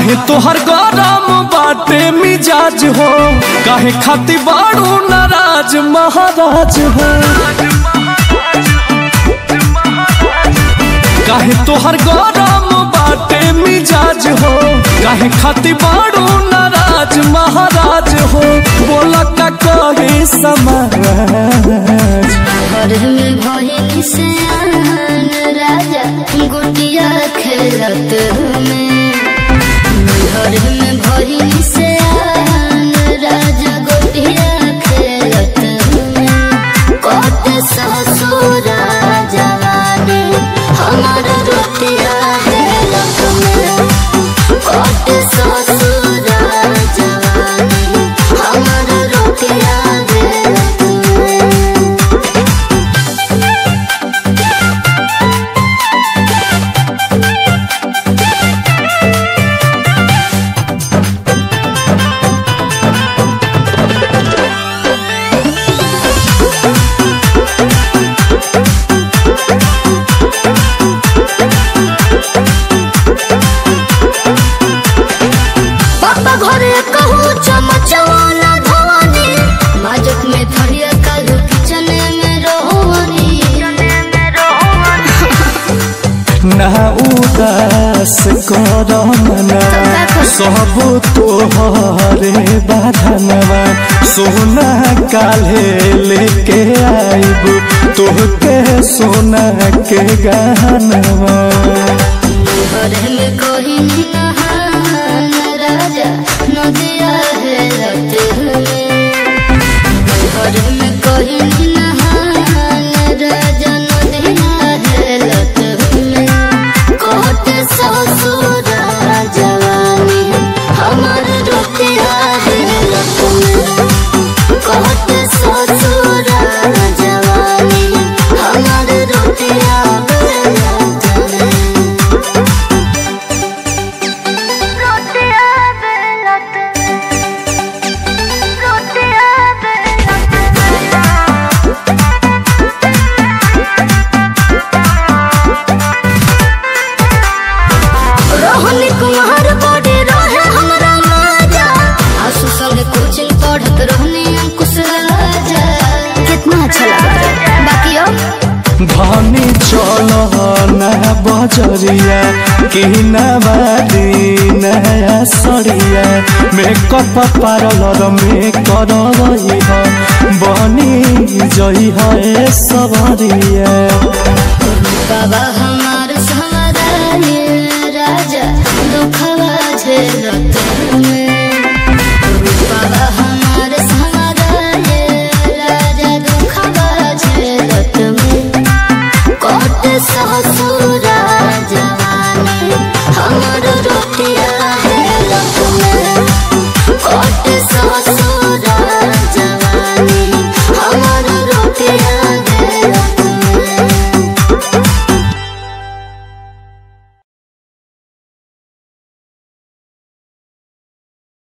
काहे तोहर गरम बाटे मिजाज हो काहे खाती बाड़ू नाराज महाराज हो काहे तोहर गरम बाटे मिजाज हो काहे खाती बाड़ू नाराज महाराज हो बोला का कहे समाज घर में भइल से आन राजा गुटिया खेलत में घर में भइल से आन राजा गुटिया खेलत में कत ससुर जवानी हमार रोटिया खेलत में कत ससुर जवानी हमार रोटिया खेलत में पापा घरे कहूँ चमचवाना धवानी माजक में थरिया कालू किचन में रोहनी ना उदास कर मना सब तोहरे बाधनवा सोना काले लेके आइब तोहके सोना के गहनवा घरे में कोई नहान राजा नदिया है रत में घरे में कोई नहान राजा नदिया है रत में कोट ससुर जवानी हमार रोटिया है रत में कोट ससुर जवानी हमार रोटिया है रत में रोटिया बेलत रोटिया रोहनी कुमार बॉडी रहे हमरा माजा आसु संगे कोचिंग पढ़त रहनी अंकुश राजा कितना अच्छा लगा बाकी अब धनी चल ना बजरिया कि नवादी नया सरिया मेकअप पार्लर में कर बनी जई है सबरिया बाबा हम